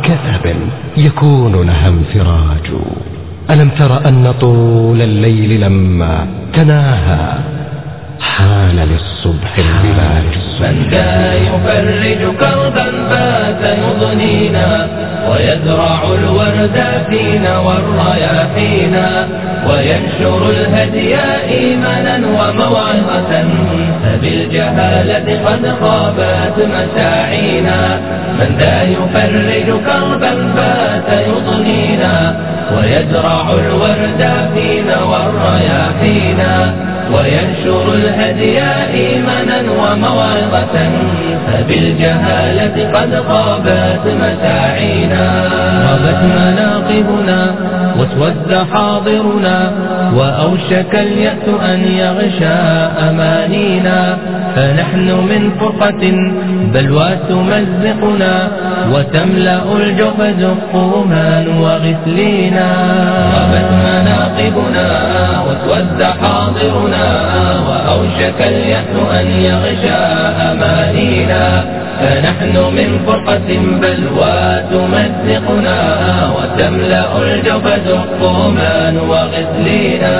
كثب يكون لها انفراج ألم تر أن طول الليل لما تناهى حان للصبح البلاج من ذا يفرج كربا فات يضنينا ويزرع الورد فينا والرياحينا وينشر الهدي إيمانا وموعظة فبالجهالة قد خابت مساعينا من ذا يفرج كربا فات يضنينا ويزرع الورد فينا والرياحينا وينشر الهدي إيمانا وموعظة فبالجهالة قد خابت مساعينا غابت مناقبنا واسود حاضرنا وأوشك اليأس أن يغشى أمانينا فنحن من فرقة بلوى تمزقنا وتملأ الجحد الطومان وغسلينا غابت مناقبنا واسود حاضرنا وأوشك اليأس أن يغشى أمانينا فنحن من فرقة بلوى تمزقنا وتملأ الجبد الطومان وغسلينا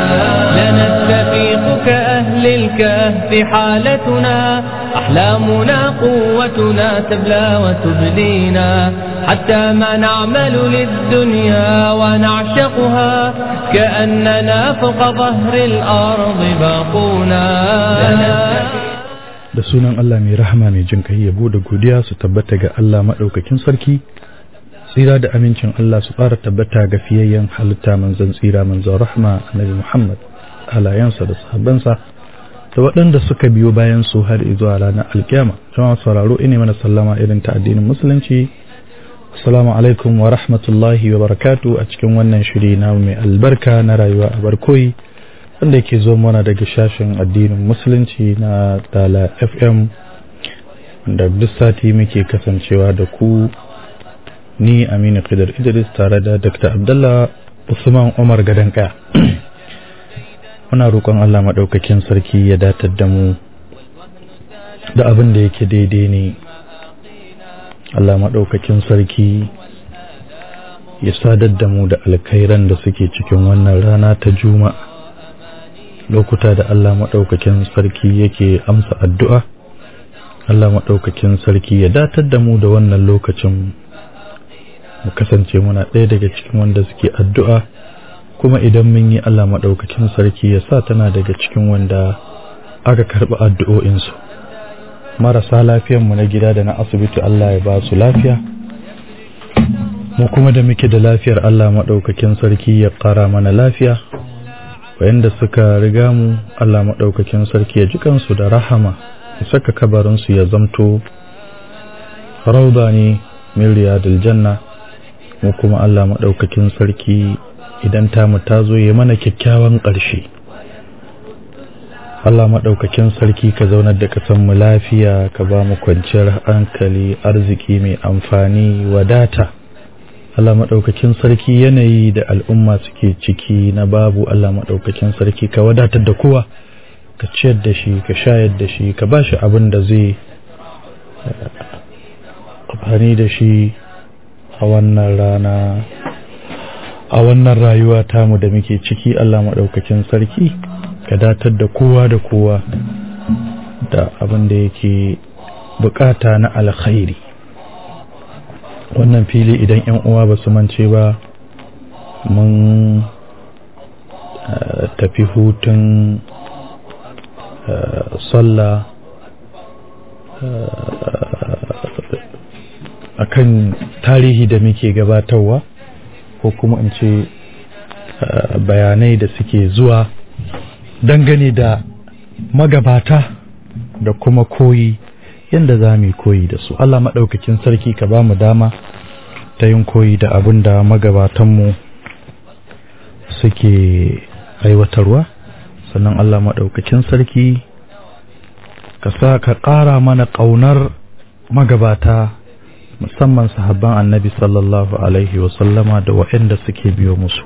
لنستفيق كأهل الكهف حالتنا أحلامنا قوتنا تبلى وتبلينا حتى ما نعمل للدنيا ونعشقها كأننا فوق ظهر الأرض باقونا da sunan Allah mai rahama mai jin kai yabo da godiya su tabbata ga Allah maɗaukakin sarki tsira da amincin Allah su fara tabbata ga fiyayyen halitta manzon tsira manzon rahma annabi Muhammad halayensa da sahabbansa da waɗanda suka biyo bayan su har zuwa ranar alkiyama jama'a sauraro ine mana sallama irin ta addinin musulunci assalamu alaikum wa rahmatullahi wa barakatu a cikin wannan shiri na mai albarka na rayuwa a barkoyi wanda yake zo mana daga shashin addinin musulunci na dala fm wanda duk sati muke kasancewa da ku ni aminu khidar idris tare da dr abdullah usman umar gadanka muna roƙon allah maɗaukakin sarki ya datar da mu da abin da yake daidai ne allah maɗaukakin sarki ya sadar da mu da alkhairan da suke cikin wannan rana ta juma'a lokuta da Allah maɗaukakin sarki yake amsa addu'a, Allah maɗaukakin sarki ya datar da mu da wannan lokacin mu kasance muna ɗaya daga cikin wanda suke addu'a, kuma idan mun yi Allah maɗaukakin sarki ya sa tana daga cikin wanda aka karɓi addu'o'insu. Marasa lafiyanmu na gida da na asibiti Allah ya ba su lafiya, mu kuma da muke da lafiyar Allah maɗaukakin sarki ya ƙara mana lafiya. wayanda suka riga mu Allah maɗaukakin sarki ya ji kansu da rahama ya saka kabarinsu ya zamto rauda ne min riyadul janna mu kuma Allah maɗaukakin sarki idan tamu ta zo ya mana kyakkyawan ƙarshe Allah maɗaukakin sarki ka zaunar da kasan mu lafiya ka ba mu kwanciyar hankali arziki mai amfani wadata Allah maɗaukakin sarki yanayi da al'umma suke ciki na babu Allah maɗaukakin sarki ka wadatar da kowa ka ciyar da shi ka shayar da shi ka ba shi abin da zai amfani da shi a wannan rana a wannan rayuwa tamu da muke ciki Allah maɗaukakin sarki ka datar da kowa da kowa da abin da yake bukata na alkhairi wannan fili idan yan uwa ba su mance ba mun tafi hutun sallah a kan tarihi da muke gabatarwa ko kuma in ce bayanai da suke zuwa dangane da magabata da kuma koyi yadda za mu koyi da su Allah maɗaukakin sarki ka ba mu dama ta yin koyi da abin da magabatanmu suke aiwatarwa sannan Allah maɗaukakin sarki ka sa ka ƙara mana ƙaunar magabata musamman sahabban annabi sallallahu alaihi wasallama da waɗanda suke biyo musu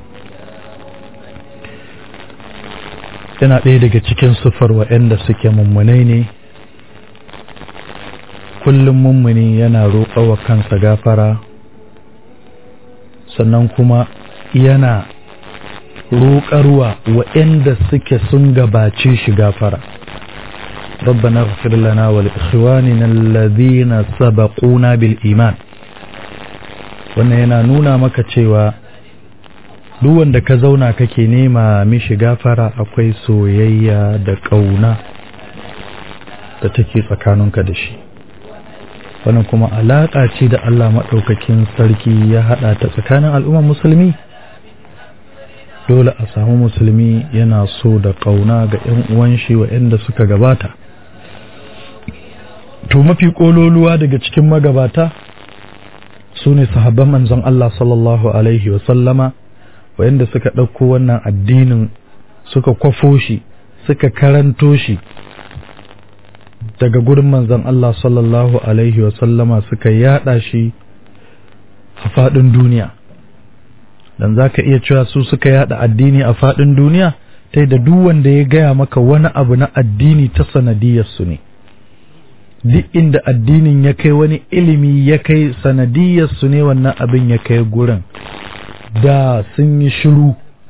yana ɗaya daga cikin sufar waɗanda suke mummunai ne kullum mummuni yana roƙa wa kansa gafara sannan kuma yana roƙarwa waɗanda suke sun gabace shi gafara ربنا اغفر لنا ولإخواننا الذين سبقونا بالإيمان wannan yana nuna maka cewa duk wanda ka zauna kake nema mishi gafara akwai soyayya da ƙauna da take tsakaninka da shi wannan kuma alaƙa ce da Allah maɗaukakin sarki ya haɗa ta tsakanin al'ummar musulmi dole a samu musulmi yana so da ƙauna ga 'yan uwan shi waɗanda suka gabata to mafi ƙololuwa daga cikin magabata su ne sahabban manzon Allah sallallahu alaihi wasallama waɗanda suka ɗauko wannan addinin suka kwafo shi suka karanto shi daga gurin manzon Allah sallallahu alaihi wasallama suka yada shi a faɗin duniya dan za ka iya cewa su suka yada addini a faɗin duniya ta da duk wanda ya gaya maka wani abu na addini ta sanadiyarsu ne duk inda addinin ya kai wani ilimi ya kai sanadiyarsu ne wannan abin ya kai gurin da sun yi shiru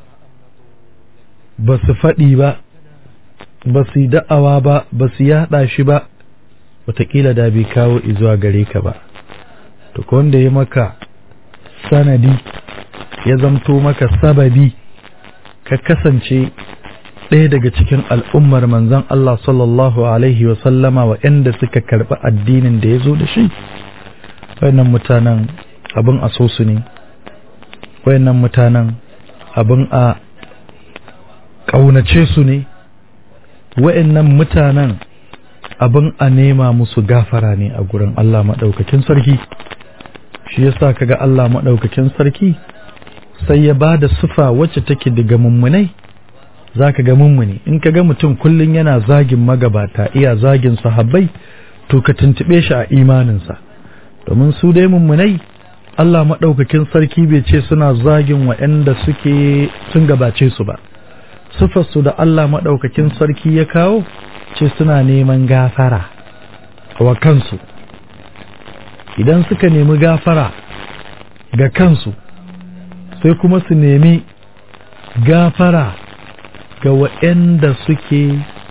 ba su faɗi ba ba su yi da'awa ba ba su yaɗa shi ba wataƙila da bai kawo izuwa gare ka ba to wanda ya maka sanadi ya zamto maka sababi ka kasance ɗaya daga cikin al'ummar manzon Allah sallallahu Alaihi wasallama waɗanda suka karɓi addinin da ya zo da shi wayannan mutanen abin a so su ne wayannan mutanen abin a ƙaunace su ne wayannan mutanen abin a nema musu gafara ne a gurin Allah maɗaukakin sarki shi yasa kaga Allah maɗaukakin sarki sai ya ba da sufa wacce take daga mummunai za ka ga mummuni in ka ga mutum kullum yana zagin magabata iya zagin sahabbai to ka tuntuɓe shi a imaninsa domin su dai mummunai Allah maɗaukakin sarki bai ce suna zagin waɗanda suke sun gabace su ba sufarsu da Allah maɗaukakin sarki ya kawo ce suna neman gafara wa kansu idan suka nemi gafara ga kansu sai kuma su nemi gafara ga waɗanda suke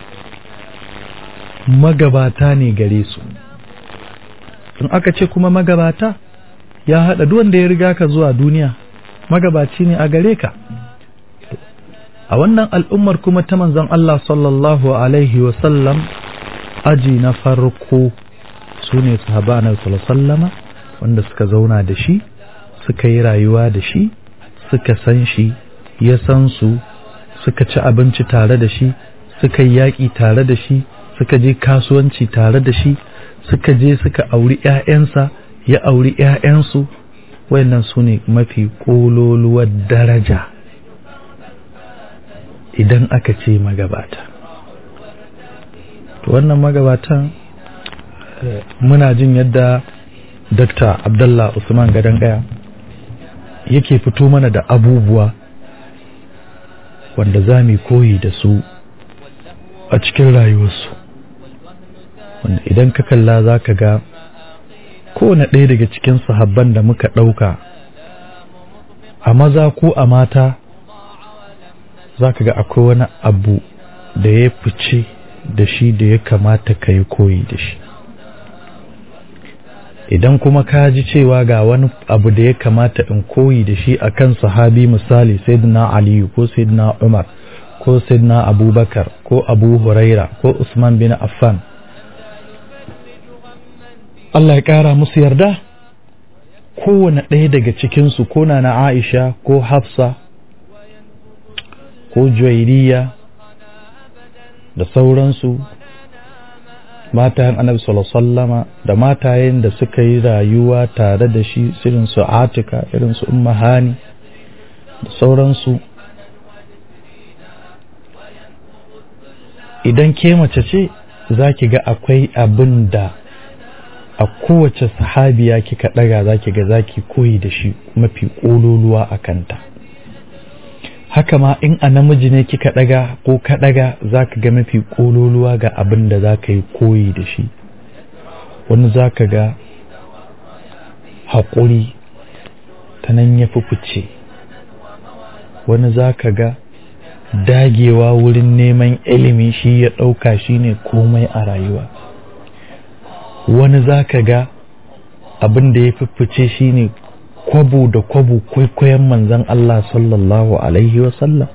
magabata ne gare su in aka ce kuma magabata ya haɗa duk wanda ya riga ka zuwa duniya magabaci ne a gare ka a wannan al'ummar kuma ta manzon Allah sallallahu alaihi wasallam aji na farko su ne sahaba na sallama wanda suka zauna da shi suka yi rayuwa da shi suka san shi ya san su suka ci abinci tare da shi suka yi yaƙi tare da shi suka je kasuwanci tare da shi suka je suka auri ‘ya'yansa ya auri ‘ya'yansu wayannan su ne mafi ƙololuwar daraja idan aka ce magabata to wannan magabatan muna jin yadda Dr. Abdullah Usman Gadon Gaya yake fito mana da abubuwa wanda za mu koyi da su a cikin rayuwarsu wanda idan ka kalla za ka ga kowane ɗaya daga cikin sahabban da muka ɗauka a maza ko a mata za ka ga akwai wani abu da ya fice da shi da ya kamata ka yi koyi da shi idan kuma ka ji cewa ga wani abu da ya kamata in koyi da shi akan sahabi misali sayyidina aliyu ko sayyidina umar ko sayyidina abubakar ko abu huraira ko usman bin affan Allah ya ƙara musu yarda kowane ɗaya daga cikinsu ko na aisha ko hafsa ko juwairiya da sauransu matayen annabi sallama da matayen da suka yi rayuwa tare da shi irin su atika irin su umma hani da sauransu idan ke mace ce za ki ga akwai abin da a kowace sahabiya kika ɗaga za ki ga za ki koyi da shi mafi ƙololuwa a kanta haka ma in a namiji ne kika ɗaga ko ka ɗaga za ka ga mafi ƙololuwa ga abin da za ka yi koyi da shi wani za ka ga haƙuri ta nan ya fi fice wani za ka ga dagewa wurin neman ilimi shi ya ɗauka shi ne komai a rayuwa wani za ka ga abin da ya fi fice shi ne kwabo da kwabo kwaikwayon manzan Allah sallallahu Alaihi wasallam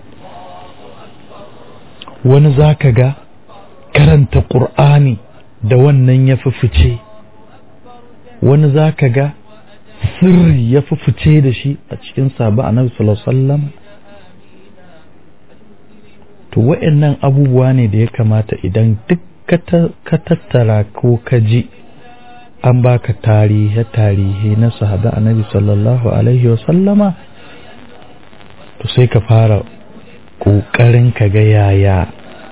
wani za ka ga karanta ƙur'ani da wannan ya fi fice wani za ka ga sirri ya fi fice da shi a cikin sabu a nabi sallallahu to wa'annan abubuwa ne da ya kamata idan duk ka tattara ko ka ji an baka tarihe tarihe na sahaba annabi sallallahu alaihi wasallama to sai ka fara ƙoƙarin ka ga yaya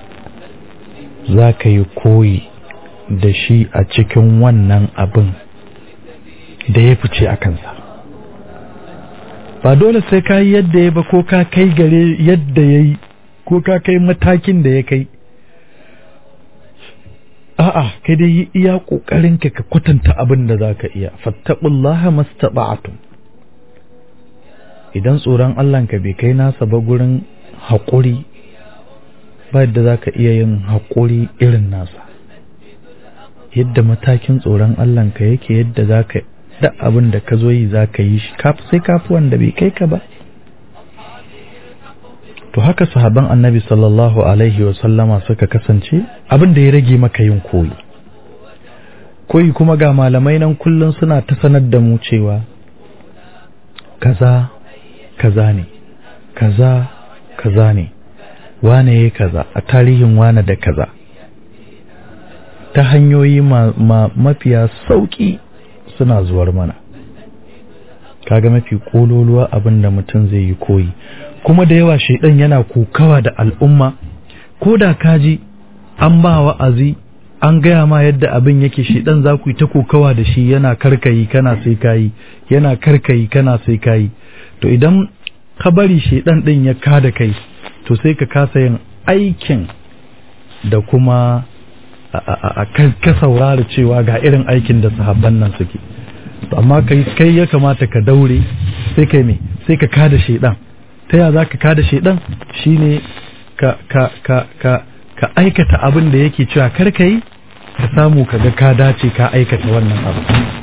za ka yi koyi da shi a cikin wannan abin da ya fice a kansa ba dole sai ka yi yadda ya ba ko ka kai gare yadda ya yi ko ka kai matakin da ya kai a'a kai dai yi iya kokarin ka ka kwatanta abin da zaka iya fattaqullaha mastata'tum idan tsoron Allah ka bai kai nasa ba gurin haƙuri ba yadda zaka iya yin haƙuri irin nasa yadda matakin tsoron Allah ka yake yadda zaka da abin da ka zo yi zaka yi shi sai kafi wanda bai kai ka ba to haka sahaban annabi sallallahu alaihi sallama suka kasance abin da ya rage maka yin koyi koyi kuma ga malamai nan kullum suna ta sanar da mu cewa kaza kaza ne kaza kaza ne wane ya kaza a tarihin wane da kaza ta hanyoyi ma, ma, mafiya sauƙi suna zuwar mana kaga mafi kololuwa abin da mutum zai yi koyi kuma da yawa shaidan yana kokawa da al'umma ko da kaji an ba wa'azi an gaya ma yadda abin yake shaidan za ku yi ta kokawa da shi yana karkayi kana sai kayi yana karkayi kana sai kayi to idan ka bari shaidan din ya kada kai to sai ka kasa yin aikin da kuma a ka saurara cewa ga irin aikin da sahabban nan suke amma kai kai ya kamata ka daure sai kai me sai ka kada shaidan ta ya za ka kada shaidan shine ka ka ka ka ka aikata abin da yake cewa kar ka yi ka samu ka ga ka dace ka aikata wannan abu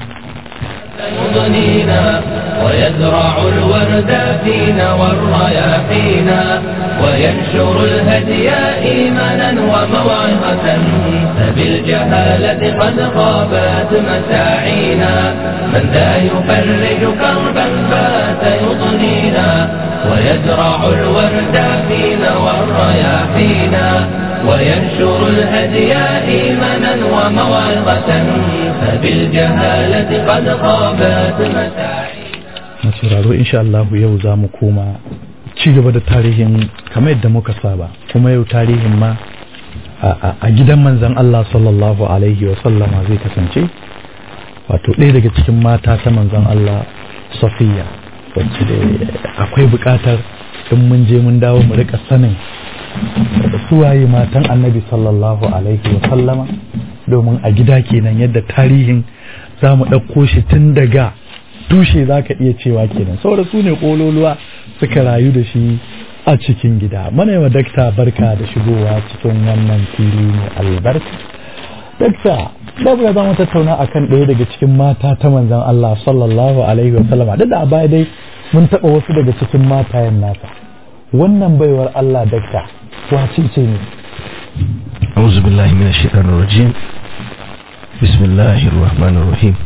يضنينا ويزرع الورد فينا والرياحينا وينشر الهدي إيمانا وموعظة فبالجهالة قد خابت مساعينا من ذا يفرج كربا فات يضنينا ويزرع الورد فينا والرياحينا وينشر الهدي إيمانا وموعظة فبالجهالة قد خابت مساعينا masauraro insha Allah yau za mu koma ci gaba da tarihin kamar yadda muka saba kuma yau tarihin ma a gidan manzan Allah sallallahu alaihi wa sallama zai kasance wato ɗaya daga cikin mata ta manzan Allah Safiya wacce da akwai buƙatar in mun je mun dawo mu rika sanin suwaye matan annabi sallallahu alaihi wa sallama domin a gida kenan yadda tarihin za mu ɗauko shi tun daga tushe za ka iya cewa kenan saboda su ne ƙololuwa suka rayu da shi a cikin gida mana yawa dakta barka da shigowa cikin wannan fili mai albarka dakta babu ya zama tattauna akan ɗaya daga cikin mata ta manzan Allah sallallahu alaihi wa sallama duk da a baya dai mun taɓa wasu daga cikin matayen nasa wannan baiwar Allah dakta wace ce ne أعوذ بالله من الشيطان الرجيم بسم الله الرحمن الرحيم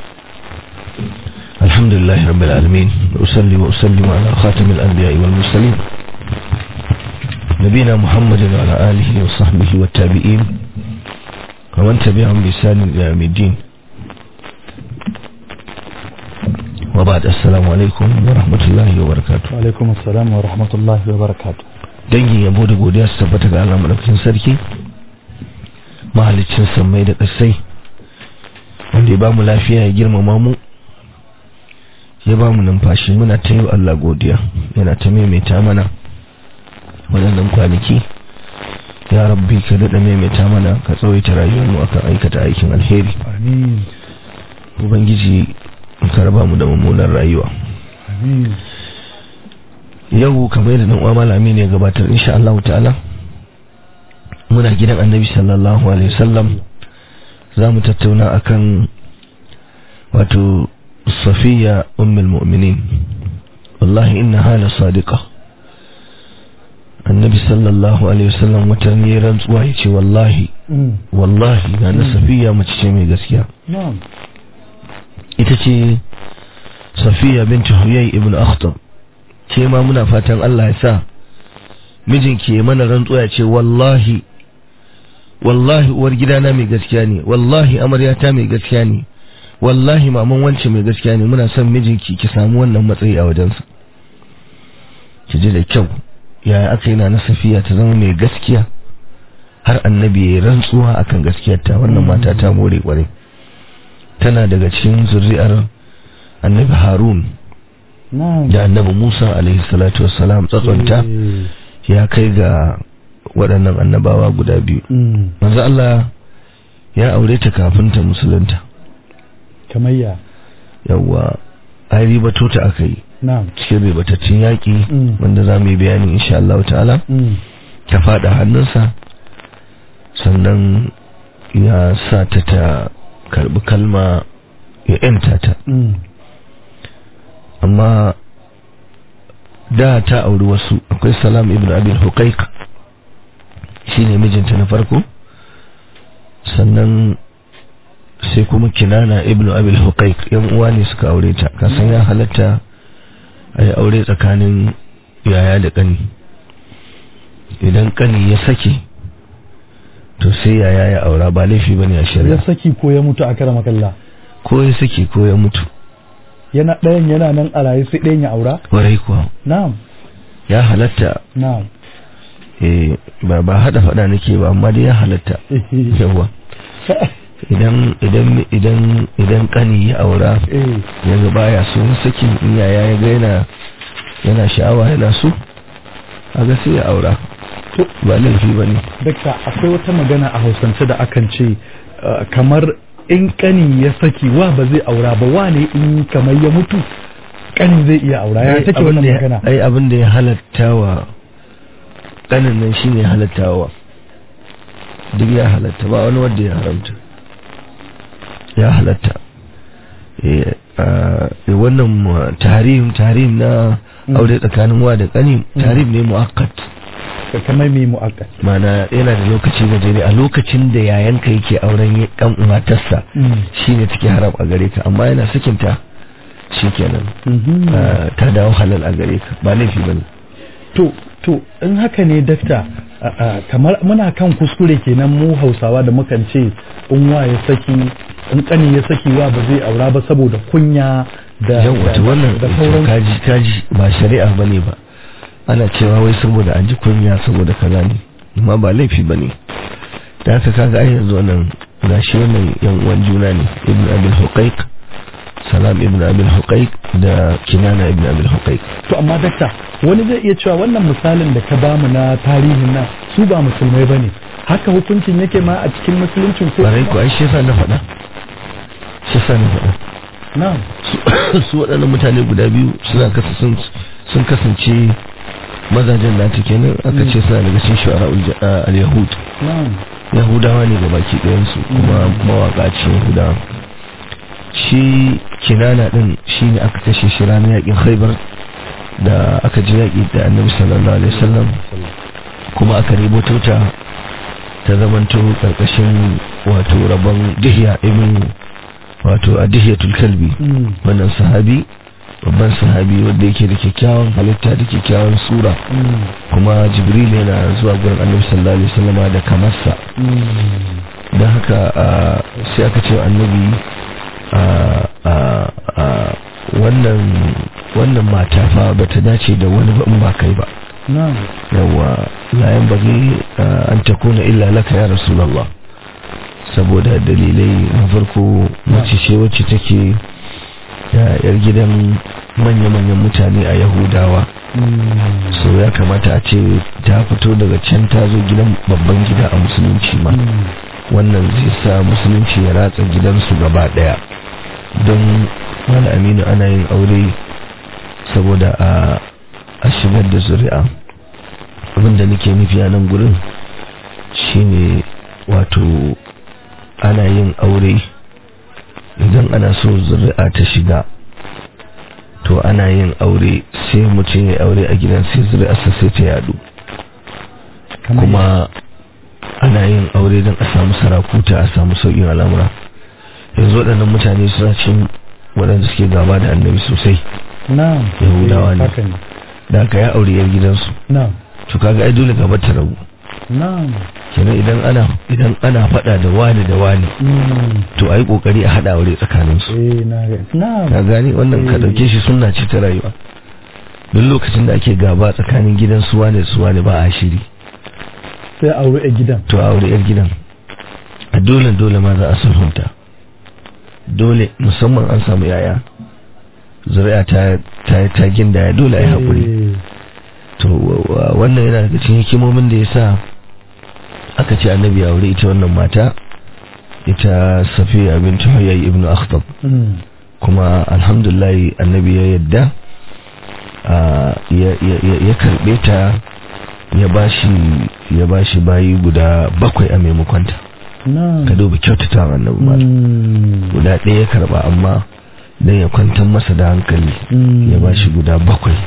الحمد لله رب العالمين وأصلي وأسلم على خاتم الأنبياء والمرسلين نبينا محمد وعلى آله وصحبه والتابعين ومن تبعهم بإحسان إلى يوم الدين وبعد السلام عليكم ورحمة الله وبركاته alaikum assalam wa rahmatullahi wa barakatuh dangin yabo da godiya su tabbata ga Allah madaukakin sarki mahaliccin sammai da ƙasai wanda ya bamu lafiya ya girmama mu ya bamu numfashi muna ta yi Allah godiya yana ta maimaita mana waɗannan kwanaki ya rabbi ka daɗa maimaita mana ka tsawaita rayuwar mu akan aikata aikin alheri amin ubangiji ka raba mu da mummunan rayuwa Mm. yau kamar yadda dan uwa malami ne ya gabatar insha Allah ta'ala muna gidan annabi sallallahu alaihi wasallam za mu tattauna akan wato safiya ummul mu'minin wallahi innaha la sadiqa annabi sallallahu alaihi wasallam wata ne rantsuwa yace wallahi Mm. wallahi na na safiya mace ce mai gaskiya na'am ita ce safiya binti huyay ibn akhtab ke ma muna fatan Allah ya sa mijinki ya mana rantsuwa ya ce wallahi wallahi uwar gidana mai gaskiya ne wallahi amaryata mai gaskiya ne wallahi maman wance mai gaskiya ne muna son mijinki ki samu wannan matsayi a wajensa ki ji da kyau yaya aka yi na na safiya ta zama mai gaskiya har annabi ya yi rantsuwa akan gaskiyarta wannan mata ta more kwarai tana daga cikin zuri'ar annabi harun na'am da annabi musa alaihi salatu wassalam tsatsonta Eh. ya kai ga waɗannan annabawa guda biyu Mm. manzo Allah ya aure ta kafin ta musulunta kamar ya yawwa ai ribato ta aka yi na'am cikin ribatattun yaƙi Mm. wanda za mu yi bayani insha Allah ta'ala Mm. ta faɗa hannunsa sannan ya sa ta ta karɓi kalma ya ‘yanta ta Mm. amma da ta auri wasu akwai salam ibn abil huqaiq shine mijinta na farko sannan sai kuma kinana ibn abil huqaiq yan uwa ne suka aure ta kasan ya halatta a yi aure tsakanin yaya da kani idan kani ya sake to sai yaya ya aura ba laifi bane a ya shari'a saki ko ya mutu a kara makalla ko ya sake ko ya mutu yana ɗayan yana nan a raye sai ɗayan ya aura warai kuwa na'am ya halatta na'am eh ba ba hada fada nake ba amma dai ya halatta yawa idan idan idan idan kani ya aura eh yanzu baya so sakin in yaya ya ga yana yana sha'awa yana so aga sai ya aura to ba laifi bane dakta akwai wata magana a hausance da akan ce uh, kamar in kani ya saki wa ba zai aura ba wa ne in kamar ya mutu kani zai iya aura ya Ai, take abin wannan da ya- magana ai abin da ya halatta wa kanin nan shine halatta wa duk ya halatta ba wani wanda ya haramta ya halatta eh ah, eh, wannan uh, tahrim tahrim na Mm. aure tsakanin wa da kani tahrim ne muakkad kamar mai mu'akkad mana yana da lokaci gajere a lokacin da yayanka yake auren kan matarsa shine take haram a gare ka amma yana sakinta shikenan Mhm. ah, ta dawo halal a gare ka ba laifi bane to to in haka ne dakta a- a, kamar muna kan kuskure kenan mu hausawa da mukan ce in wa ya saki in kani ya saki wa ba zai aura ba saboda kunya da yau wata da- wannan da ita sauran kaji kaji ba shari'a bane ba ana cewa wai saboda an ji kunya saboda kaza ne amma ba laifi bane da haka kaga ai yanzu wannan gashi wannan yan uwan juna ne ibn abil huqaiq salam ibn abil huqaiq da kinana ibn abil huqaiq to amma dakta wani zai iya cewa wannan misalin da ka bamu na tarihin nan su ba musulmai bane haka hukuncin yake ma a cikin musuluncin ko barai ko ai shi yasa na faɗa shi yasa na faɗa na'am su su waɗannan mutane guda biyu suna kasa sun sun kasance mazajen nata kenan aka ce suna daga cikin shu'ara al-yahud na'am yahudawa ne ga baki ɗayansu kuma mawaƙa ce yahudawa shi kinana ɗin shi ne aka kashe shi ranar yaƙin haibar da aka ji yaƙi da annabi sallallahu alaihi wasallam kuma aka riboto ta ta zamanto ƙarƙashin wato rabon dihiya ibn wato a dihiyatul kalbi Mm. wannan sahabi babban sahabi wanda yake da kyakkyawan halitta da kyakkyawan sura Mm. kuma jibril yana zuwa gurin annabi sallallahu alaihi wasallama da kamarsa Mm. don haka ah, sai aka ce wa annabi ah, ah, ah, wannan wannan mata fa bata dace da wani ba in ba kai ba na'am yawa la yanbaghi ah, an takuna illa laka ya rasulullah saboda dalilai na farko mace ce wacce take ya- yar gidan manya-manyan mutane a yahudawa Mm. so ya kamata a ce ta fito daga can ta zo gidan babban gida a musulunci ma Mm. wannan zai sa musulunci ya ratsa gidansu gaba daya don wani aminu ana yin aure saboda a a shigar da zuri'a abinda nake nufi a nan gurin shine wato ana yin aure idan ana so zuri'a ta shiga to ana yin aure sai mutum ya aure a gidan sai zuri'arsa sai ta yadu Kamar kuma ana yin aure don a samu sarakuta a samu sauƙin al'amura yanzu waɗannan mutane suna cin waɗanda suke gaba da annabi sosai na'am Yahudawa eh, ne. haka ne da aka ya aure yar gidansu na'am to kaga ai dole gaba ta rabu na'am kenan idan ana idan ana faɗa da wani da wani Mm. to ai kokari a haɗa aure tsakanin su eh na ga na'am ka gani wannan ka Eh. dauke shi sunna ce ta rayuwa duk lokacin da ake gaba tsakanin gidan su wane da su wane ba a shiri sai aure a gidan to a aure yar gidan a dole dole ma za a sulhunta dole musamman an samu yaya zuri'a ta ta ta ginda dole ai hakuri Eh, to wa- wa- wannan yana daga cikin hikimomin da yasa aka ce annabi ya aure ita wannan mata ita safiya bint huyay ibn akhtab mm. kuma alhamdulillah annabi ya yadda ah, ya ya- ya- ya karbe ta ya bashi ya bashi bayi guda bakwai a maimakon ta na'am ka duba kyautata annabi ma Mm. guda ɗaya ya karba amma dan ya kwantar masa da hankali Mm. ya bashi guda bakwai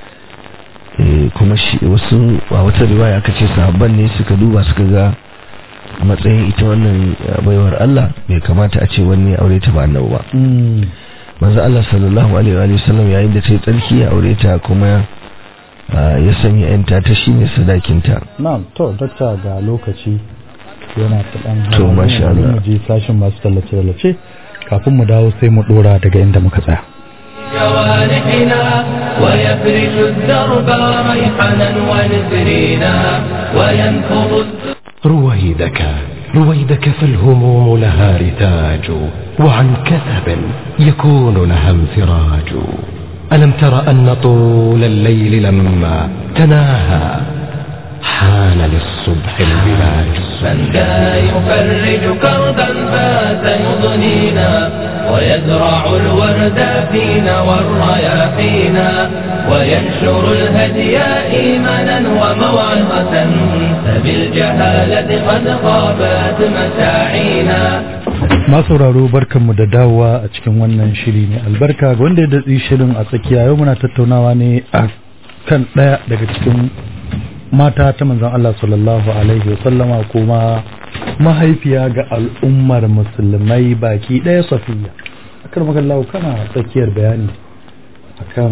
Eh, kuma shi wasu a wata riwaya aka ce sahabban ne suka duba suka ga matsayin ita wannan eh, baiwar Allah bai kamata a ce wani ya aure ta ba annabi ba Mm. manzo Allah sallallahu alaihi wa sallam yayin da ta yi tsarki ya aure ta kuma ah, ya sanya yanta ta shine sadakinta na'am to dakta ga lokaci yana ta dan To, hawa. masha Bari Allah. mu je sashin masu tallace tallace kafin mu dawo sai mu dora daga inda muka tsaya جوانحنا ويفرش الدرب ريحنا ونسرينا وينفض الدر رويدك رويدك فالهموم لها رتاج وعن كثب يكون لها انفراج ألم تر أن طول الليل لما تناهى حان للصبح البلاج من ذا يفرج كربا فات يضنينا ويزرع الورد فينا والرياحينا وينشر الهدي إيمانا وموعظة فبالجهالة قد خابت مساعينا masauraro barkanmu da dawowa a cikin wannan shiri ne albarka ga wanda ya datsi shirin a tsakiya yau muna tattaunawa ne a kan ɗaya daga cikin mata ta manzon Allah sallallahu alaihi wasallama kuma mahaifiya ga al'ummar musulmai baki ɗaya safiya akar magallahu kana tsakiyar bayani akan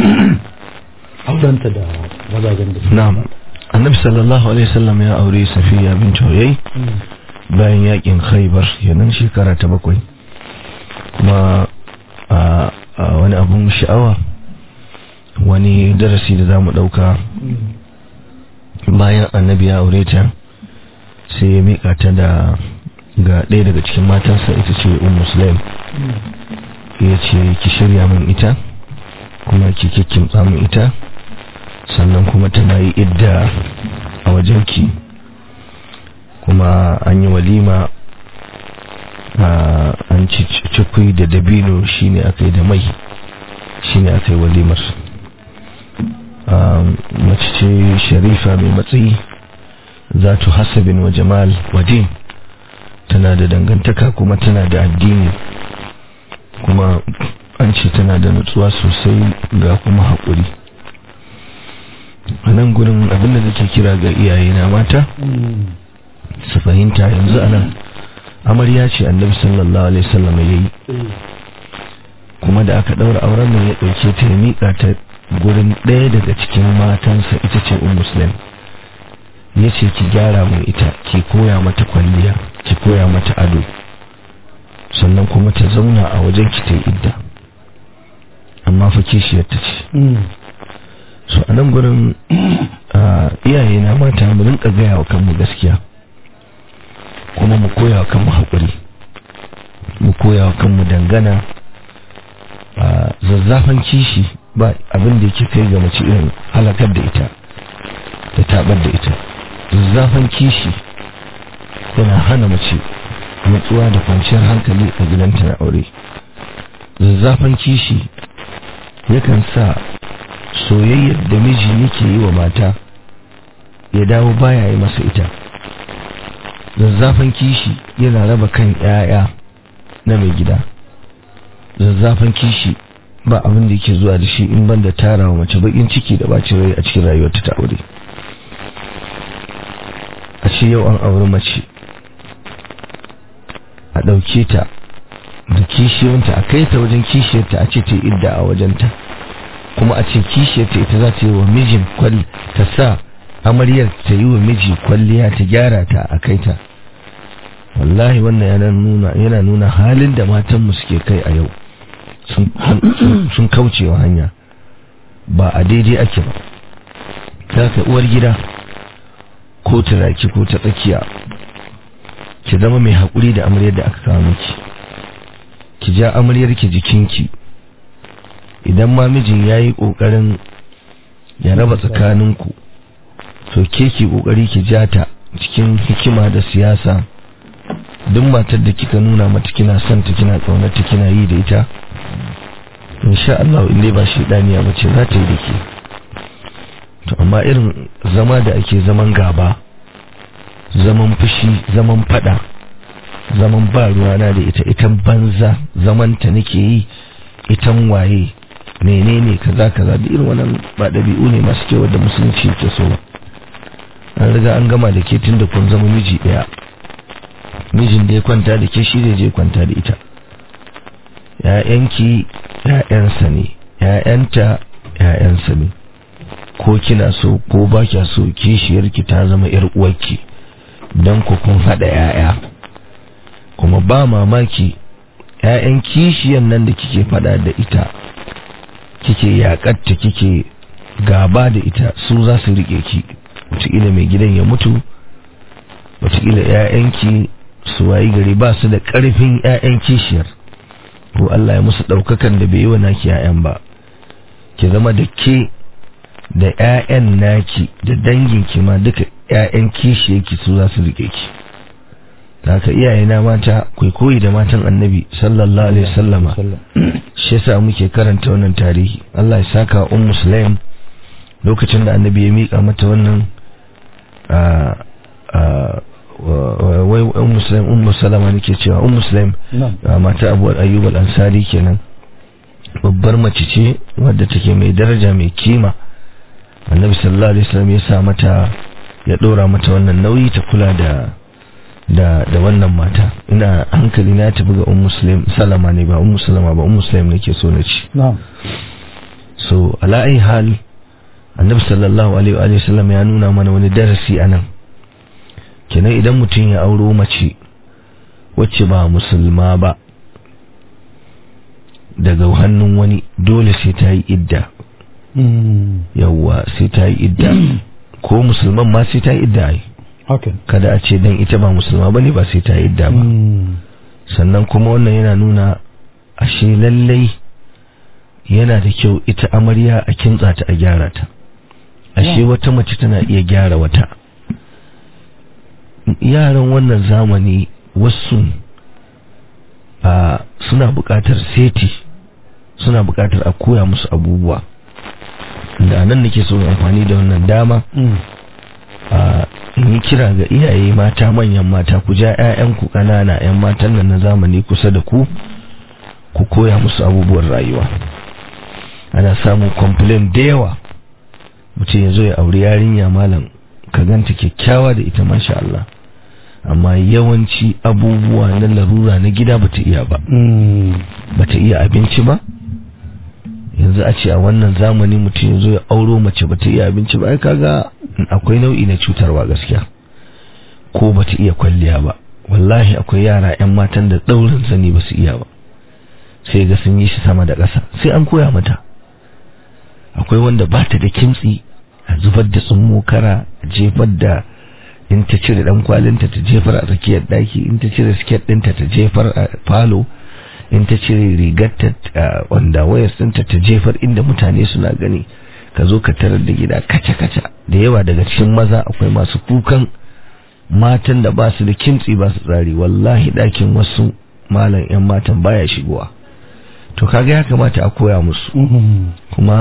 aurenta da mazajen da su na'am annabi sallallahu alaihi wasallam ya aure safiya bint huyay bayan yakin khaybar kenan shekara ta bakwai kuma a a wani abun sha'awa wani darasi da zamu dauka bayan annabi ya aure ta sai ya mika ta da ga ɗaya daga cikin matansa ita ce um muslim ya ce ki shirya min ita kuma ki kikkimtsa min ita sannan kuma tana yi idda a wajenki kuma an yi walima a an ci cikui da dabino shine aka yi da mai shine aka yi walimar Um, mace ce sharifa mai matsayi zatu hasabin wa jamal wa din tana da dangantaka kuma tana da addini kuma an ce tana da nutsuwa sosai ga kuma haƙuri a nan gurin abinda nake kira ga iyaye na mata su fahimta yanzu a nan amarya ce annabi sallallahu alaihi wasallam ya yi kuma da aka ɗaura auren nan ya ɗauke ta ya miƙa ta gurin ɗaya daga cikin matansa ita ce un muslim ya ce ki gyara mai ita ki koya mata kwalliya ki koya mata ado sannan kuma ta zauna a wajen ki ta yi idda amma fa kishiyar ta ce so a nan gurin iyaye na mata mu rinka gaya wa kanmu gaskiya kuma mu koya wa kanmu haƙuri mu koya wa kanmu dangana zazzafan kishi ba abin da yake kai ga mace irin halakar da ita da tabar da ita zazzafan kishi yana hana mace nutsuwa da kwanciyar hankali a gidanta na aure zazzafan kishi yakan sa soyayyar da miji yake yi wa mata ya dawo baya yi masa ita zazzafan kishi yana raba kan 'ya'ya na mai gida zazzafan kishi ba abin da yake zuwa da shi in banda tara wa mace bakin ciki da bacin rai a cikin rayuwarta ta aure a ce yau an auri mace a ɗauke ta da kishiyarta a kai ta wajen kishiyarta a ce ta idda a wajenta kuma a ce kishiyarta ita za ta yi wa mijin kwal ta sa amaryar ta yi wa miji kwalliya ta gyara ta a kai ta wallahi wannan yana nuna yana nuna halin da matanmu suke kai a yau sun kaucewa hanya ba a daidai ake ba za ka uwar gida ko turaki ko ta tsakiya ki zama mai haƙuri da amaryar da aka kawo miki ki ja amaryar ki jikinki idan ma mijin ya yi ƙoƙarin ya raba tsakaninku to ke ki ƙoƙari ki ja ta cikin hikima da siyasa duk matar da kika nuna mata kina son ta kina ƙaunarta kina yi da ita insha Allah in dai ba shi daniya bace za ta yi da ke to amma irin zama da ake zaman gaba zaman fushi zaman fada zaman ba ruwana da ita itan banza zaman ta nake yi itan waye menene kaza kaza da irin wannan ba dabi'u ne masu kyau da musulunci yake so an riga an gama da ke tun da kun zama miji daya mijin da ya kwanta da ke shi zai je kwanta da ita ‘ya'yanki ‘ya'yansa ne ‘ya'yanta ‘ya'yansa ne ko kina so ko ba kya so kishiyarki ta zama ‘yar uwarki don ku kun haɗa ‘ya'ya kuma ba mamaki ‘ya'yan kishiyan nan da kike faɗa da ita kike yaƙatta kike gaba da ita su za su riƙe ki wataƙila mai gidan ya mutu wataƙila ‘ya'yanki su wayi gari ba su da ƙarfin ‘ya'yan kishiyar ko Allah ya musu ɗaukakan da bai yi wa naki ‘ya'yan ba ki zama da ke da ‘ya'yan naki da danginki ma duka ‘ya'yan kishi yake su za su riƙe ki haka iyayena mata kai koyi da matan annabi sallallahu alaihi wasallama shi yasa muke karanta wannan tarihi Allah ya saka um muslim lokacin da annabi ya mika mata wannan wai um muslim um salama nake cewa um muslim mata abu ayyub al-ansari kenan babbar mace ce wadda take mai daraja mai kima annabi sallallahu alaihi wasallam ya sa mata ya dora mata wannan nauyi ta kula da da da wannan mata ina hankali na tafi ga um muslim salama ne ba um salama ba um muslim nake so na ci na'am so ala ai hal annabi sallallahu alaihi wa sallam ya nuna mana wani darasi anan kenan idan mutum ya auro mace wacce ba musulma ba daga hannun wani dole sai ta yi idda yawwa sai ta yi idda ko musulman ma sai ta yi idda ai kada a ce dan ita ba musulma bane ba sai ta yi idda ba sannan kuma wannan yana nuna ashe lallai yana da kyau ita amarya a kintsa ta a gyara ta ashe wata mace tana iya gyara wata yaran wannan zamani wasu a suna buƙatar seti suna buƙatar a koya musu abubuwa da nan nake so amfani da wannan dama a yi kira ga iyaye mata manyan mata ku ja 'ya'yanku ƙanana 'yan matan nan na zamani kusa da ku ku koya musu abubuwan rayuwa ana samun complain da yawa mutum ya zo ya auri yarinya malam ka ganta kyakkyawa da ita masha Allah amma yawanci abubuwa na larura na gida bata iya ba bata iya abinci ba yanzu a ce a wannan zamani mutum ya zo ya auro mace bata iya abinci ba ai kaga akwai nau'i na cutarwa gaskiya ko bata iya kwalliya ba wallahi akwai yara 'yan matan da daurin sani ba su iya ba sai ga sun yi shi sama da ƙasa sai an koya mata akwai wanda ba ta da kimtsi a zubar da tsummo kara a jefar da in ta cire dan kwalinta ta jefar a tsakiyar daki in ta cire siket ɗinta ta jefar a falo in ta cire rigarta wanda wayar ɗinta ta jefar inda mutane suna gani ka zo ka tarar da gida kaca-kaca da yawa daga cikin maza akwai masu kukan matan da ba su da kimtsi ba su tsari wallahi ɗakin wasu malam 'yan matan baya shigowa to kaga ya kamata a koya musu kuma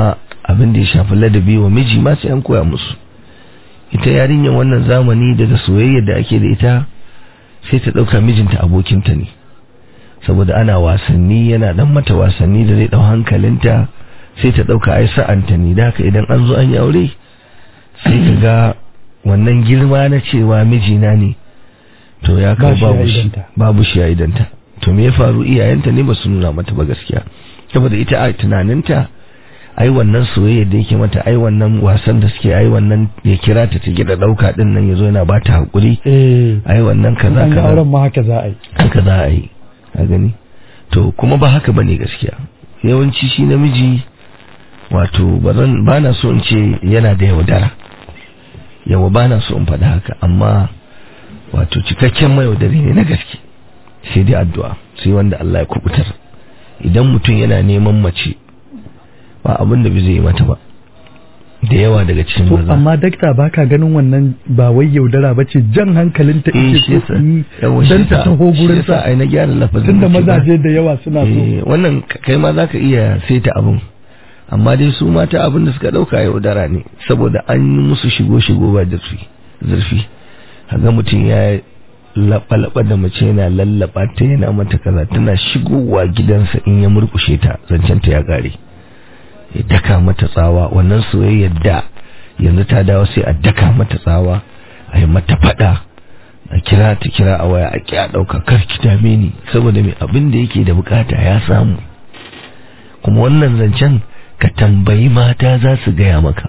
abin da ya shafi ladabi wa miji ma sai an koya musu ita yarinyar wannan zamani daga soyayya da ake da ita sai ta ɗauka mijinta abokinta ne saboda ana wasanni yana dan mata wasanni da zai ɗau hankalinta sai ta ɗauka ai sa'anta ne da haka idan an zo an yi aure sai ka ga wannan girma na cewa mijina ne to ya kawo babu shi babu shi a idanta to me ya faru iyayenta ne ba su nuna mata ba gaskiya saboda ita a tunaninta ai wannan soyayya da yake mata ai wannan wasan da suke ai wannan ya kira ta ta gida dauka din nan yazo yana ba ta hakuri ai wannan kaza kaza kaza auren ma haka za a yi haka za a yi a gani to kuma ba haka bane gaskiya yawanci shi namiji wato bazan bana so in ce yana da yaudara yawa bana so in faɗa haka amma wato cikakken mayaudari ne na gaske sai dai addu'a sai wanda Allah ya kubutar idan mutum yana neman mace ba abin da bai zai yi mata ba da yawa daga cikin to maza amma dakta baka ganin wannan ba wai yaudara ba ce jan hankalinta eh ike shi so yasa su yi yawa shi dan ta yasa- taho shi gurin yasa sa ai na gyara lafazin tunda nace ba. mazaje da yawa suna so Eh, wannan k- kai ma zaka iya saita abin amma dai su mata abin da suka dauka yaudara ne saboda an yi musu shigo shigo ba zurfi zurfi kaga mutum ya laɓa da mace yana lallaba ta yana mata kaza tana shigowa gidansa in ya murkushe ta zancen ta ya kare ya daka mata tsawa wannan soyayyar da yanzu ta dawo sai a daka mata tsawa a yi mata fada a kira ta kira a waya a ki a ɗauka kar ki dame ni saboda mai abin da yake da bukata ya samu kuma wannan zancen ka tambayi mata za su gaya maka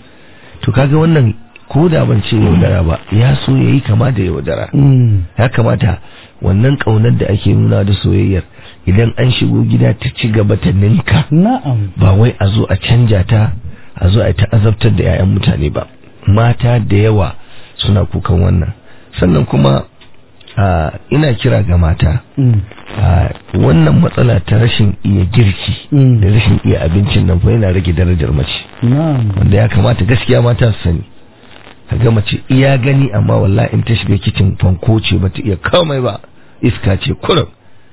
to kaga wannan ko da ban ce yaudara ba ya so ya yi kama da yaudara Mm. ya kamata wannan ƙaunar da ake nuna da soyayyar idan an shigo gida ta ci gaba ta ninka na'am ba wai a zo a canja ta a zo a yi ta azabtar da 'ya'yan mutane ba mata da yawa suna kukan wannan sannan kuma a, ina kira ga mata Mm. a, wannan matsala ta rashin iya girki Mm. da rashin iya abincin nan fa yana rage darajar mace na'am wanda ya kamata gaskiya mata su sani ga mace iya gani amma wallahi in ta shiga kicin fanko ce bata iya komai ba iska ce kurum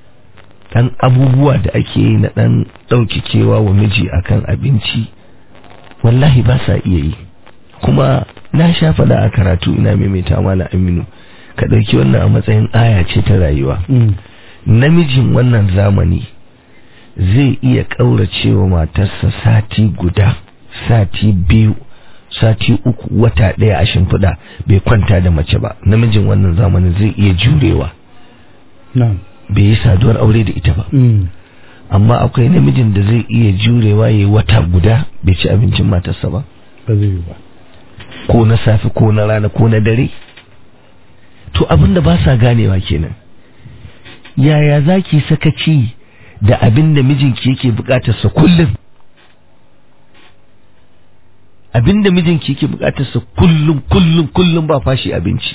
dan abubuwa da ake yi na dan ɗauki kewa wa miji akan abinci wallahi ba sa iya yi kuma na sha faɗa a karatu ina maimaita mala aminu ka ɗauki wannan a matsayin aya ce ta rayuwa Mm. namijin wannan zamani zai iya ƙauracewa matarsa sati guda sati biyu sati uku wata ɗaya a shimfiɗa bai kwanta da mace ba namijin wannan zamanin zai iya jurewa na'am bai yi saduwar aure da ita ba Mm. amma akwai namijin da zai iya jurewa ya yi wata guda bai ci abincin matarsa ba ba zai yi ba ko na safe ko na rana ko na dare to abin da ba sa ganewa kenan yaya za ki sakaci da abin da mijinki yake bukatarsa kullum abin da mijinki yake bukatarsa kullum kullum kullum ba fashi abinci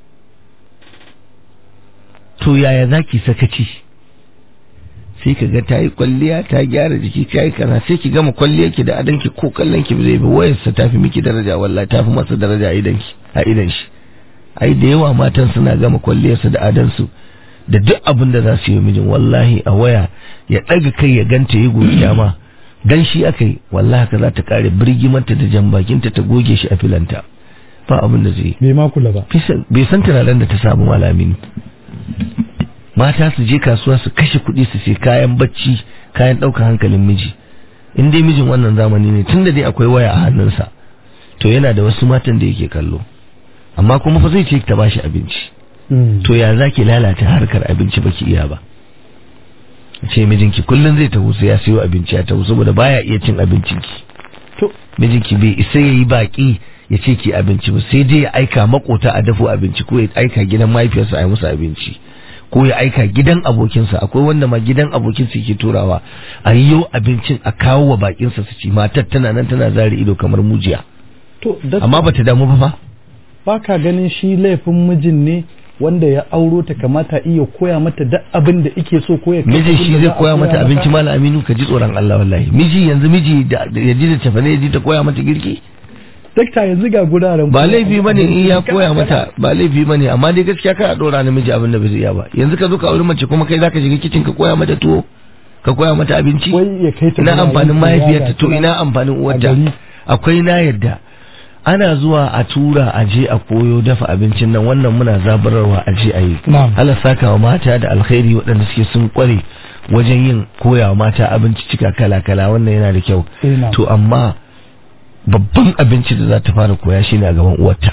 to yaya za ki sakaci sai ka ga ta yi kwalliya ta gyara jiki ta yi kaza sai ki gama kwalliyar ki da adanki ko kallon ki zai bi wayarsa ta fi miki daraja wallahi ta fi masa daraja a idan ki a idan shi ai da yawa matan suna gama kwalliyarsa da adansu da duk abin da za su yi mijin wallahi a waya ya ɗaga kai ya ganta ya godiya ma dan shi aka yi wallahi ka za ta kare birgimarta da jan bakinta ta goge shi a filanta ba abin da zai yi bai ma kula ba bai san turaren da ta samu malamin mata su je kasuwa su kashe kuɗi su sai kayan bacci kayan ɗaukar hankalin miji in dai mijin wannan zamani ne tunda dai akwai waya a hannunsa to yana da wasu matan da yake kallo amma kuma fa zai ce ta bashi abinci Mm. to ya za ki lalata harkar abinci baki iya ba ce mijinki kullum zai taho sai ya siyo abinci ya taho saboda baya iya cin abincinki to mijinki bai isa yayi baki ya ce ki abinci ba sai dai ya aika makota a dafo abinci ko ya aika gidan mahaifiyarsa a yi musu abinci ko ya aika gidan abokinsa akwai wanda ma gidan abokinsa yake turawa a yi yau abincin a kawo wa bakinsa su ci matar tana nan tana zare ido kamar mujiya to da amma bata damu ba fa ba ka ganin shi laifin mijin ne wanda ya auro ta kamata iya koya mata duk abin da ike so ko ya kai miji abin shi da zai za a koya mata abinci malam aminu ka ji tsoron Allah wallahi miji yanzu miji da da- ya ji da tafane ya ji ta koya mata girki dakta yanzu ga guraren ba koya laifi bane in ya abinci koya kala-kala. mata ba laifi bane amma dai gaskiya ka dora namiji abin da bai zai iya ba yanzu ka zo ka auri mace kuma kai zaka shiga kicin ka koya mata tuwo ka koya mata abinci wai ya kai ta ina gida amfanin yin mahaifiyarta ziyara to tana ina amfanin a uwarta gari. akwai na yadda ana zuwa a tura a je a koyo dafa abincin nan wannan muna zabararwa a je a yi Na'am. Allah saka wa mata da alkhairi waɗanda suke sun kware wajen yin koya wa mata abinci cika kala kala wannan yana da kyau Eh, na'am. to amma babban abinci da za ta fara koya shine a gaban uwarta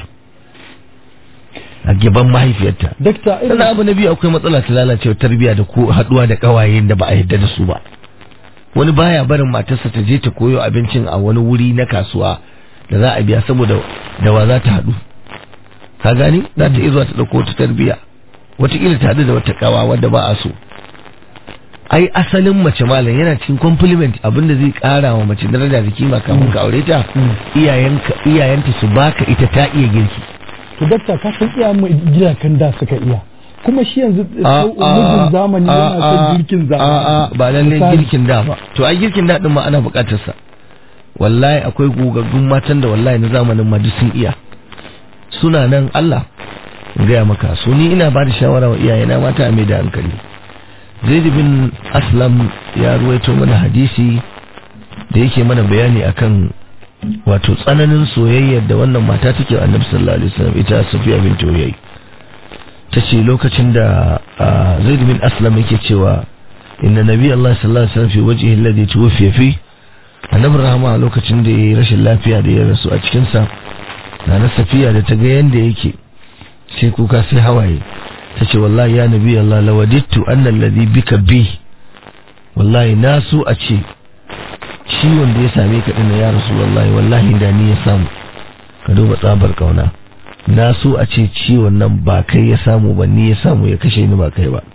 a gaban mahaifiyarta dakta irin sannan abu na biyu akwai matsala ta lalacewa tarbiyya da ko haduwa da kawayen da ba a yadda da su ba wani baya barin matarsa ta je ta koyo abincin a wani wuri na kasuwa da za a biya saboda da wa za ta haɗu ka gani za ta iya zuwa ta ɗauko ta tarbiyya wataƙila ta haɗu da wata kawa wadda ba a so ai asalin mace malam yana cikin compliment abinda zai ƙara wa mace daraja da kima kafin ka aure ta iyayenka iyayenta su baka ita ta iya girki to dakta ka san iya mu gidakan da suka iya kuma shi yanzu a mijin zamani yana son girkin zamani a ba lalle Misali, girkin da ba to ai girkin da din ma ana bukatar sa wallahi akwai gogaggun matan da wallahi na zamanin ma duk sun iya suna nan Allah in gaya maka so ni ina ba da shawara wa iyayena mata a mai da hankali Zaid bin Aslam ya ruwaito mana hadisi da yake mana bayani akan wato tsananin soyayyar da wannan mata take wa Annabi sallallahu alaihi wasallam ita Safiya bint Uyay ta ce lokacin da ah, Zaid bin Aslam yake cewa inna nabi Allah sallallahu alaihi wasallam fi wajhihi alladhi tuwfiya fi annabi rahama lokacin da yayi rashin lafiya da ya rasu a cikin sa na na Safiya da ta ga yanda yake sai kuka sai hawaye ta ce wallahi ya nabi Allah lawadittu anna alladhi bika bi wallahi na so a ce ciwon da ya same ka dinnan ya rasu wallahi wallahi da ni ya samu ka duba tsabar kauna na so a ce ciwon nan ba kai ya samu ba ni ya samu ya kashe ni ba kai ba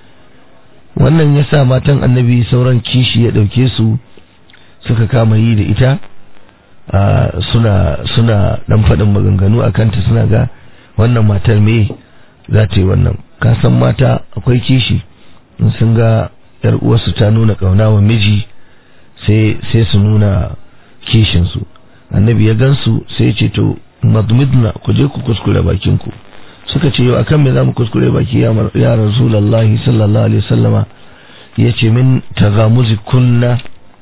wannan ya sa matan annabi sauran kishi ya ɗauke su suka kama yi da ita a, suna suna ɗan faɗin maganganu a kanta suna ga wannan matar me za ta yi wannan ka san mata akwai kishi in sun ga yar uwarsu ta nuna ƙauna wa miji sai sai su nuna kishinsu annabi ya gansu sai ya ce to madmidna ku je ku kuskure bakinku suka ce yau akan me zamu kuskure baki ya mar- ya rasulullahi sallallahu alaihi wasallama yace min tagamuzi kunna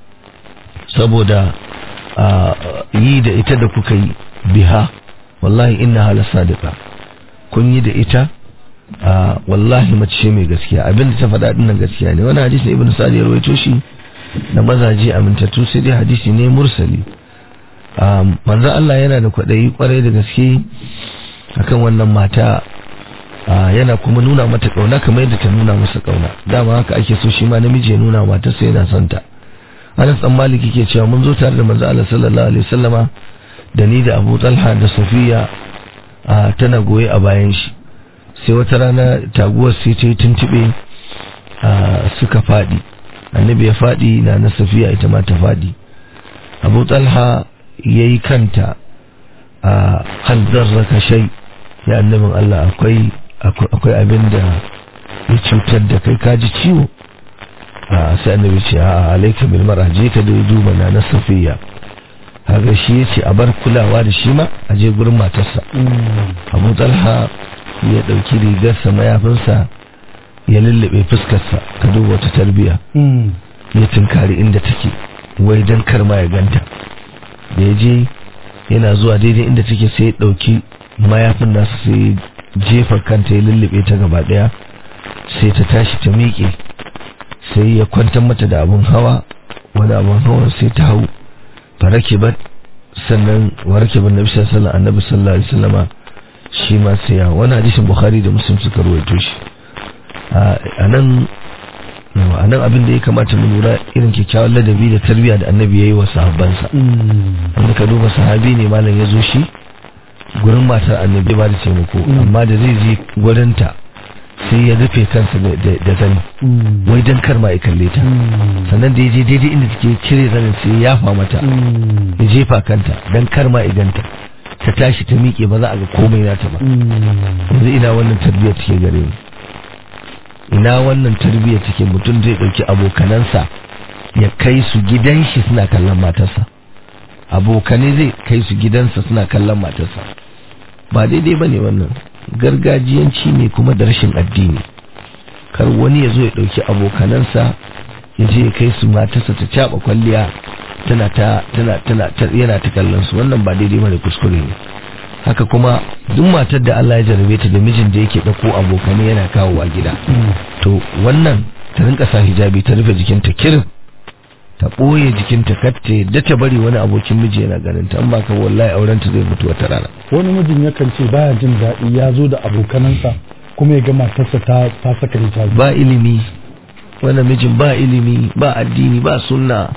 saboda a, yi da ita da kuka yi biha wallahi inna hala sadiqa kun yi da ita a, wallahi mace ce mai gaskiya abinda ta faɗa dinnan gaskiya ne wani hadisi ibnu sa'd ya rawaito shi da mazaje amintattu sai dai hadisi ne mursali Um, manzo Allah yana da kwaɗayi kwarai da gaske akan wannan mata uh, yana kuma nuna mata ƙauna kamar yadda ta nuna masa ƙauna dama haka ake so shi ma namiji ya nuna mata sai yana son ta Anas dan Malik yake cewa mun zo tare da manzo Allah sallallahu alaihi wasallama da ni da Abu Talha da Safiya uh, tana goye a bayan shi sai wata rana taguwar sai ta yi tuntube uh, suka faɗi annabi ya faɗi na na Safiya ita ma ta faɗi Abu Talha ya yi kanta a hanzar raka shai ya annabin Allah akwai akwai abin da ya cutar da kai kaji ciwo a sai annabi ce a alaika bil mara je ka dai duba na na safiya kaga shi yace a bar kulawa da shi ma a je gurin matarsa Abu Talha ya dauki rigarsa mayafinsa ya lullube fuskarsa ka duba wata tarbiya ya tunkari inda take wai dan kar ma ya ganta da ya je yana zuwa daidai inda take sai ya ɗauki mayafin nasa sai ya jefa kanta ya lullube ta gaba ɗaya sai ta tashi ta miƙe sai ya kwantar mata da abun hawa wani abun hawa sai ta hau farake ba sannan warke ban nabi sallallahu annabi sallallahu alaihi wasallama shi ma sai ya wani hadisin bukhari da muslim suka ruwaito shi a nan a nan abin da ya kamata mu lura irin kyakkyawan ladabi da tarbiyya da annabi ya yi wa sahabbansa wanda ka duba sahabi ne malam ya zo shi gurin matar annabi ba da taimako amma da zai je gurinta sai ya rufe kansa da zani wai dan kar ma ya kalle ta sannan da ya je daidai inda take cire zanin sai ya yafa mata ya jefa kanta dan kar ma ya ganta ta tashi ta miƙe ba za a ga komai nata ba yanzu ina wannan tarbiyyar take gare mu ina wannan tarbiyyar take mutum zai ɗauki abokanansa ya kai su gidan shi suna kallon matarsa abokanai zai kai su gidansa suna kallon matarsa ba daidai ba ne wannan gargajiyanci ne kuma da rashin addini kar wani ya zo ya ɗauki abokanansa ya je ya kai su matarsa ta caba kwalliya tana ta tana tana ta- yana ta kallon su wannan ba daidai bane kuskure ne haka kuma duk matar da Allah ya jarabe ta da mijin da yake dauko abokanai yana kawowa gida to wannan ta rinka sa hijabi ta rufe jikinta kirin ta ɓoye jikinta katte da ta bari wani abokin miji yana ganin ta an baka wallahi auren ta zai mutu wata rana wani mijin yakan ce baya jin daɗi ya zo da abokanansa kuma ya ga matarsa ta ta saka hijabi ba ilimi wannan mijin ba ilimi ba addini ba sunna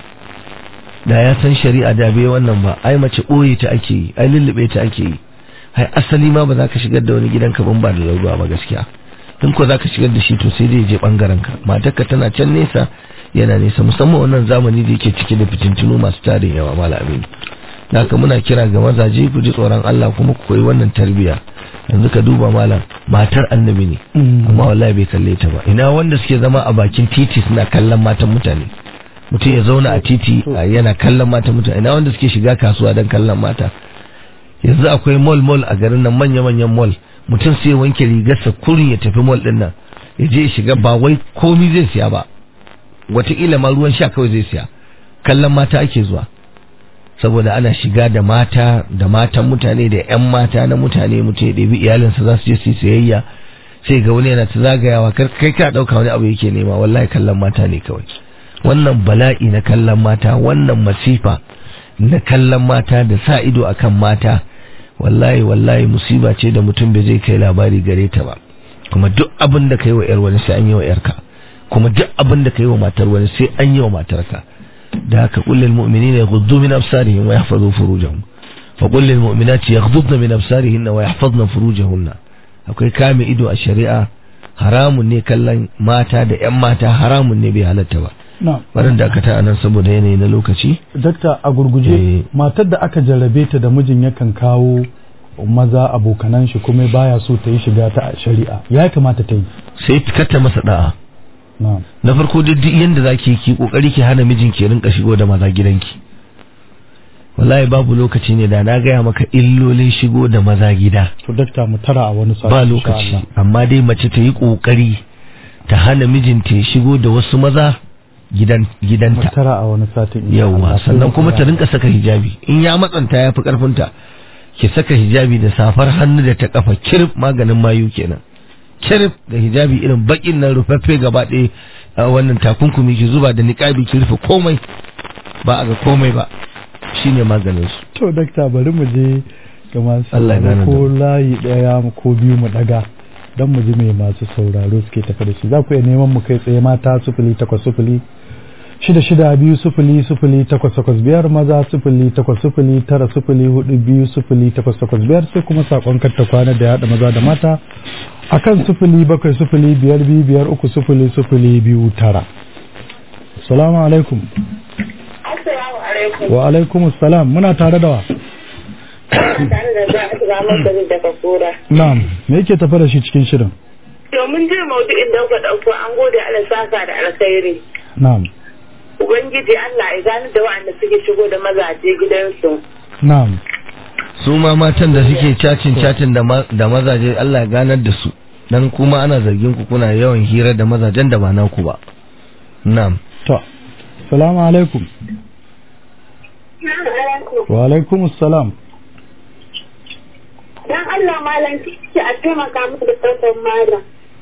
da ya san shari'a da bai wannan ba ai mace ɓoye ta ake yi ai lullube ta ake yi ai asali ma ba za ka shigar da wani gidanka ban ba da lauruwa ba gaskiya in ko za ka shigar da shi to sai dai je bangaren ka matarka tana can nesa yana nesa musamman wannan zamani da yake cike da fitintunu masu tarin yawa mala aminu da haka muna kira ga mazaje ku ji tsoron Allah kuma ku koyi wannan tarbiyya yanzu ka duba malam matar annabi ne amma wallahi bai kalle ta ba ina wanda suke zama a bakin titi suna kallon matan mutane mutum ya zauna a titi a yana kallon matan mutane ina wanda suke shiga kasuwa don kallon mata yanzu akwai mall mall a garin nan manya manyan mall mutum sai ya wanke rigarsa kurin ya tafi mall din nan ya je ya shiga ba wai komi zai siya ba wataƙila ma ruwan sha kawai zai siya kallon mata ake zuwa saboda ana shiga da mata da matan mutane da 'yan mata na mutane mutum ya ɗebi iyalinsa za su je su yi sayayya sai ga wani yana ta zagayawa kar kai ka ɗauka wani abu yake nema wallahi kallon mata ne kawai wannan bala'i na kallon mata wannan masifa na kallon mata da sa ido akan mata wallahi wallahi musiba ce da mutum bai zai kai labari gare ta ba kuma duk abin da kai wa yar wani sai an yi wa yarka kuma duk abin da kai wa matar wani sai an yi wa matarka da haka kullil mu'minina yaghuddu min absarihim wa yahfazu furujahum fa kullil mu'minati yaghuddna min absarihinna wa yahfazna furujahunna akwai kame ido a shari'a haramun ne kallon mata da yan mata haramun ne bai halatta ba na barin da aka ta anan saboda yanayi na lokaci dakta a gurguje Eh. matar da aka jarrabe ta da mijin yakan kawo maza abokanan shi kuma baya so ta yi shiga ta shari'a ya kamata ta yi sai kata masa da'a na na farko duk duk yanda zaki ki kokari ki hana mijin ki rinka shigo da maza gidanki wallahi babu lokaci ne da na gaya maka illolin shigo da maza gida to dakta mu tara a wani sati ba insha lokaci Allah. amma dai mace ta yi kokari ta hana mijinta ya shigo da wasu maza gidan mu gidanta tara a wani sati insha yawa Allah. sannan kuma ta Sai mu rinka saka hijabi in ya matsanta ya fi karfinta ki saka hijabi da safar hannu da ta kafa kirif maganin mayu kenan kirif da hijabi irin bakin nan rufaffe gaba ɗaya a wannan takunkumi ki zuba da niƙabi ki rufe komai ba a ga komai ba shine maganin su to dakta bari mu je ga masu Allah ya sauraro gane ko layi daya ko biyu mu daga don mu ji me masu sauraro suke tafi da shi za ku iya neman mu kai tsaye mata sufuli takwas sufuli shida shida biyu sufuli sufuli takwas takwas biyar maza sufuli takwas sufuli tara sufuli hudu biyu sufuli takwas takwas biyar sai kuma sakon karta kwana da yaɗa maza da mata akan sufuli bakwai sufuli biyar biyu biyar uku sufuli sufuli biyu tara salamu alaikum Assalamu alaikum. wa alaikum salam muna tare da wa Tare da za a shiga masa daga kura. na'am me yake tafi da shi cikin shirin Domin jin maudu'in da kuka ɗauko an gode Allah saka da alkhairi. na'am Ubangiji Allah ya gani da waɗanda suke shigo da mazaje gidansu. na'am su ma matan da suke cacin cacin da ma- da mazaje Allah ya ganar da su dan kuma ana zargin ku kuna yawan hira da mazajen da ba naku ba na'am to salamu alaikum wa alaikum salam Dan Allah malam ki a taimaka musu da sautan malam.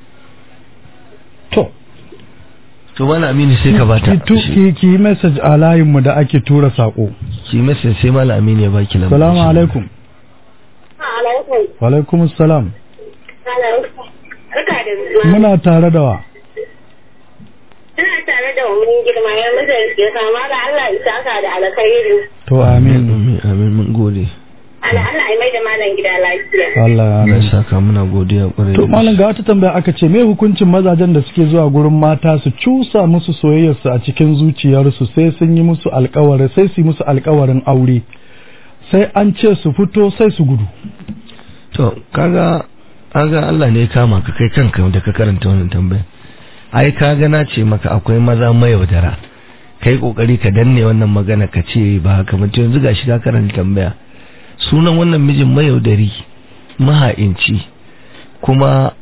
to to wani amini sai ka bata ki tu- ki ki yi message a layin mu da ake tura sako ki message sai mala amini ya baki lambar salamu shi. alaikum Alaikum. wa alaikum salam Alaikum. Barka da zuwa. muna tare da wa Ina tare da wani girma ya mazarci ya kama da Allah ya saka da alkhairi. to amin amin amin mun gode Allah Allah ya mai da malam gida lafiya. Allah ya Allah amin ya saka muna godiya kwarai to da malam ga wata tambaya aka ce me hukuncin mazajen da suke zuwa gurin mata su cusa musu soyayyarsu a cikin zuciyarsu sai sun yi musu alkawari sai su yi musu alkawarin aure sai an ce su fito sai su gudu to kaga kaga Allah ne ya kama ka kai kanka da ka karanta wannan tambaya ai kaga na ce maka akwai maza mayaudara kai kokari ka danne wannan magana ka ce ba haka ba to yanzu gashi ka karanta tambaya sunan wannan mijin mayaudari maha'inci kuma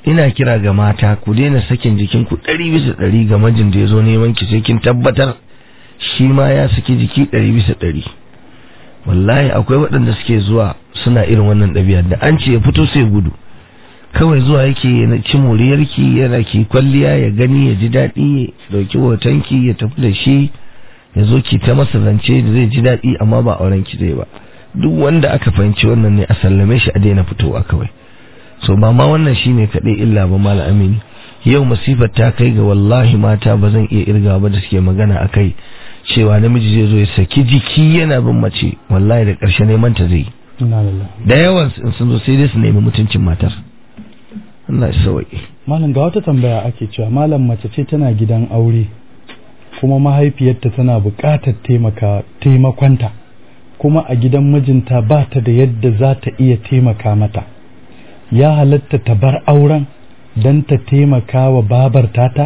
ina kira ga mata ku daina sakin jikin ku ɗari bisa ɗari ga majin da ya zo neman ki sai kin tabbatar shi ma ya saki jiki ɗari bisa ɗari wallahi akwai waɗanda suke zuwa suna irin wannan ɗabi'a da an ce ya fito sai gudu kawai zuwa yake ya ci moriyarki yana ki kwalliya ya gani ya ji daɗi ya ɗauki hotonki ya tafi da shi ya zo ki ta masa zance da zai ji daɗi amma ba auren ki zai ba duk wanda aka fahimci wannan ne a sallame shi a daina fitowa kawai so ba ma wannan shine kaɗai illa ba mala amini yau masifar ta kai ga wallahi mata ba zan iya irga ba da suke magana a kai cewa namiji zai zo ya saki jiki yana bin mace wallahi da ƙarshe neman ta zai da yawan in sun zo sai dai su nemi mutuncin matar Allah ya sauke malam ga wata tambaya ake cewa malam mace ce tana gidan aure kuma mahaifiyarta tana buƙatar taimaka taimakonta kuma a gidan mijinta ba ta da yadda za ta iya taimaka mata ya halatta ta bar auren don ta taimaka wa babar tata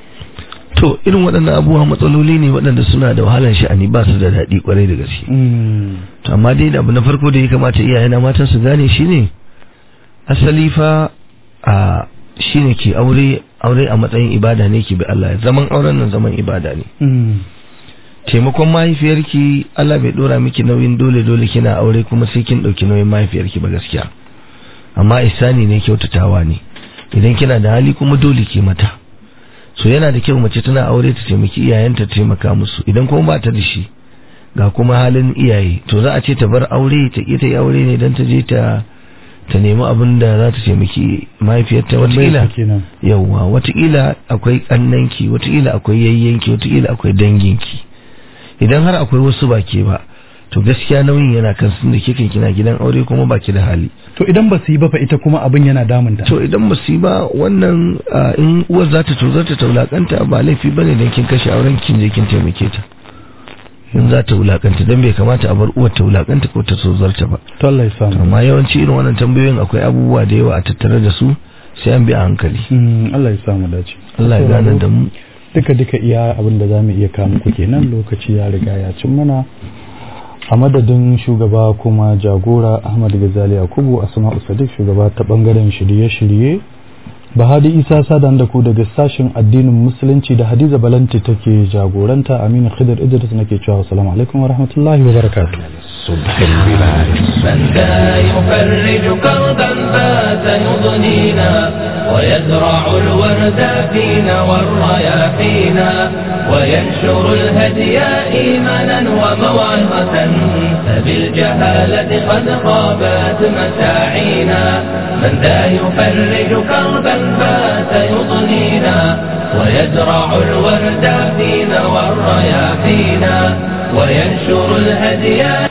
to irin waɗannan abubuwa matsaloli ne waɗanda suna da wahalar sha'ani ba su da daɗi kwarai da gaske to amma dai da abu na farko da ya kamata iyayena mata su gane shine asali fa a shine ke aure aure a matsayin ibada ne ke bi Allah zaman auren nan zaman ibada ne taimakon mahaifiyarki Allah bai dora miki nauyin dole dole kina aure kuma sai kin dauki nauyin mahaifiyarki ba gaskiya amma isani ne kyautatawa ne idan kina da hali kuma dole ke mata so yana da kyau mace tana aure ta taimaki iyayenta ta taimaka musu idan kuma ba ta da shi ga kuma halin iyaye to za a ce ta bar aure ta ƙi ta yi aure ne don ta je ta ta nemi abin da za ta taimaki mahaifiyarta watakila yauwa watakila akwai kannanki watakila akwai yayyanki watakila akwai danginki idan har akwai wasu ba ke ba to gaskiya nauyin yana kan sun da kike kina gidan aure kuma baki da hali to idan ba su yi ba fa ita kuma abin yana damunta to idan ba su yi ba wannan in uwar za ta tozar ta wulakanta ba laifi bane dan kin kashe auren kin je kin taimake ta in za ta wulakanta dan bai kamata a bar uwar ta wulakanta ko ta tozarta ba to Allah ya samu amma yawanci irin wannan tambayoyin akwai abubuwa da yawa a tattare da su sai an bi a hankali Allah ya samu dace Allah ya gane da mu duka duka iya abin da zamu iya kawo muku kenan lokaci ya riga ya cin mana a madadin shugaba kuma jagora Ahmad Gazali Yakubu Asma'u Sadiq shugaba ta bangaren shirye-shirye Bahadi Isa Sadan da ku daga sashen addinin Musulunci da Hadiza Balanti take jagoranta Aminu Khidir Idris nake cewa assalamu alaikum wa rahmatullahi wa barakatuh صبح البلاد من ذا يفرج كربا فات يضنينا ويزرع الورد فينا والرياحينا وينشر الهدي إيمانا وموعظة فبالجهالة قد خابت مساعينا من ذا يفرج كربا فات يضنينا ويزرع الورد فينا والرياحينا وينشر الهدي